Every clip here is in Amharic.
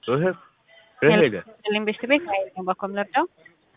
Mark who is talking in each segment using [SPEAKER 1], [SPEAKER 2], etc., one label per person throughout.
[SPEAKER 1] ኢንቨስት ቤት ነው ባኮም ለርዳው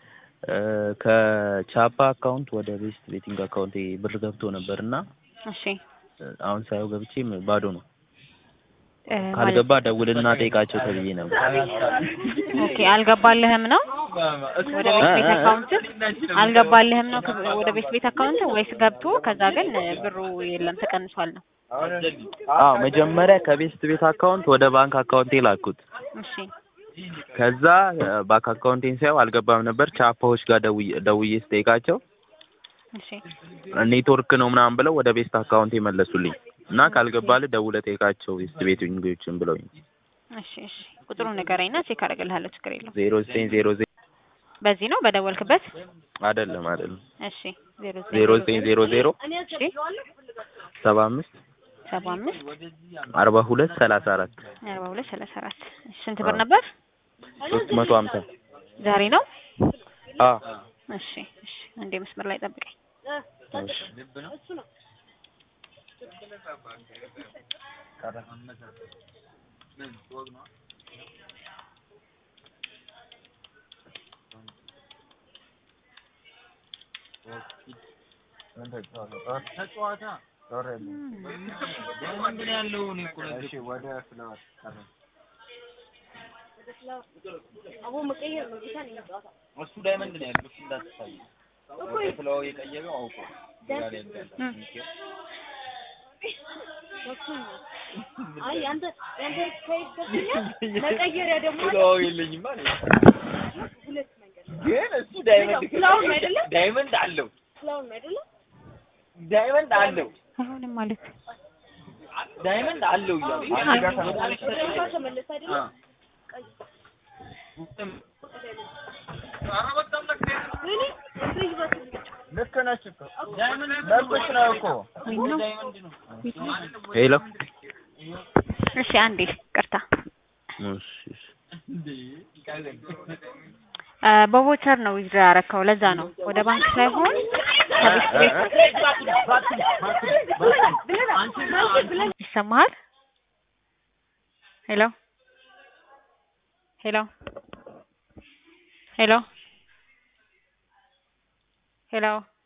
[SPEAKER 2] ከቻፓ አካውንት ወደ ቤስት ቤቲንግ አካውንት ብር ገብቶ ነበር እና
[SPEAKER 1] እሺ
[SPEAKER 2] አሁን ሳየው ገብቼ ባዶ ነው። ካልገባ ደውልና ጠይቃቸው ተብዬ ነበር።
[SPEAKER 1] ኦኬ አልገባልህም ነው ወደ ቤት ቤት አካውንት አልገባልህም ነው ወደ ቤት ቤት አካውንት ወይስ ገብቶ ከዛ ግን ብሩ የለም ተቀንሷል ነው?
[SPEAKER 2] አዎ መጀመሪያ ከቤስት ቤት አካውንት ወደ ባንክ አካውንቴ ላኩት።
[SPEAKER 1] እሺ
[SPEAKER 2] ከዛ ባንክ አካውንቴን ሳየው አልገባም ነበር። ቻፓዎች ጋር ደውዬ ደውዬ ስጠይቃቸው
[SPEAKER 1] እሺ
[SPEAKER 2] ኔትወርክ ነው ምናምን ብለው ወደ ቤስት አካውንቴ መለሱልኝ እና ካልገባልህ ደውለህ ጠይቃቸው ቤስት ቤቲንጎችን ብለውኝ
[SPEAKER 1] እሺ እሺ ቁጥሩን ንገረኝና ቼክ አደርግልሃለሁ። ችግር የለውም።
[SPEAKER 2] ዜሮ ዘጠኝ ዜሮ ዜሮ
[SPEAKER 1] በዚህ ነው በደወልክበት?
[SPEAKER 2] አይደለም አይደለም
[SPEAKER 1] እሺ ዜሮ
[SPEAKER 2] ዜሮ ዘጠኝ ዜሮ ዜሮ
[SPEAKER 1] እሺ
[SPEAKER 2] ሰባ አምስት
[SPEAKER 1] ሰባ አምስት
[SPEAKER 2] አርባ ሁለት ሰላሳ አራት
[SPEAKER 1] አርባ ሁለት ሰላሳ አራት ስንት ብር ነበር?
[SPEAKER 2] ሶስት መቶ ሀምሳ
[SPEAKER 1] ዛሬ ነው?
[SPEAKER 2] አ
[SPEAKER 1] እሺ እሺ አንዴ መስመር ላይ ጠብቀኝ።
[SPEAKER 2] እሺ
[SPEAKER 3] እሱ ዳይመንድ ነው ያለው። እሱ እንዳትታይ ፍላው የቀየረው አውቆ
[SPEAKER 4] አይ አንተ ያንተ ከይት መቀየሪያ ደግሞ
[SPEAKER 3] ፍላው የለኝም ማለት
[SPEAKER 4] ሁለት መንገድ
[SPEAKER 3] ግን እሱ ዳይመንድ
[SPEAKER 4] ፍላውን ነው አይደለ?
[SPEAKER 3] ዳይመንድ አለው
[SPEAKER 4] ፍላውን አይደለ?
[SPEAKER 3] ዳይመንድ አለው
[SPEAKER 1] አይሆንም ማለት
[SPEAKER 3] ዳይመንድ አለው እያሉ
[SPEAKER 4] ወደ ተመለሰ አይደለ? እኔ ፍሪጅ በትልቅ
[SPEAKER 3] ልክ ነች እኮ መብትሽ ነው እኮ
[SPEAKER 2] ሄሎ
[SPEAKER 1] እሺ አንዴ ቅርታ
[SPEAKER 2] እሺ እሺ
[SPEAKER 1] በቮቸር ነው ዊዝድራ ያረከው ለዛ ነው ወደ ባንክ ሳይሆን ከቤት ቤት ይሰማሃል ሄሎ ሄሎ ሄሎ ሄሎ